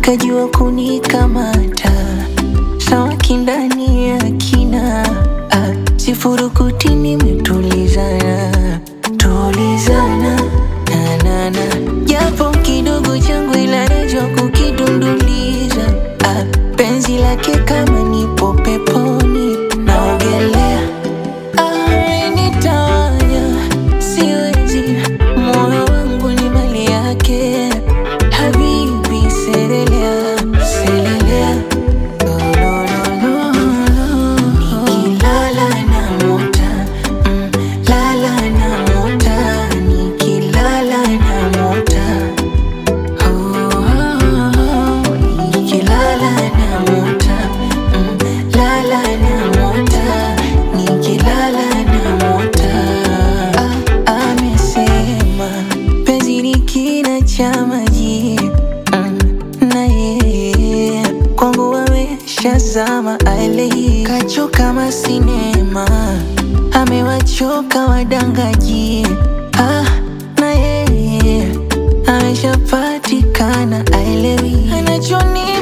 kajua kunikamata sawa kindani ya kina ah, sifurukuti nimetulizana tulizana nanana japo kidogo changu ila najua kukidunduliza ah, penzi lake kama nipo peponi naogelea ah, nitawanya siwezi moyo wangu ni mali yake habibi selelea selelea no, no, no, no. nikilala na mota mm, lala na mota nikilala na mota oh, oh, oh. nikilala na mota mm, lala na mota nikilala na mota ah, amesema penzi ni kina cha maji mm, na yeye kwangu ameshazama ale kachoka kama sinema amewachoka wadangaji ah, na yeye ameshapatikana aelewi anachoni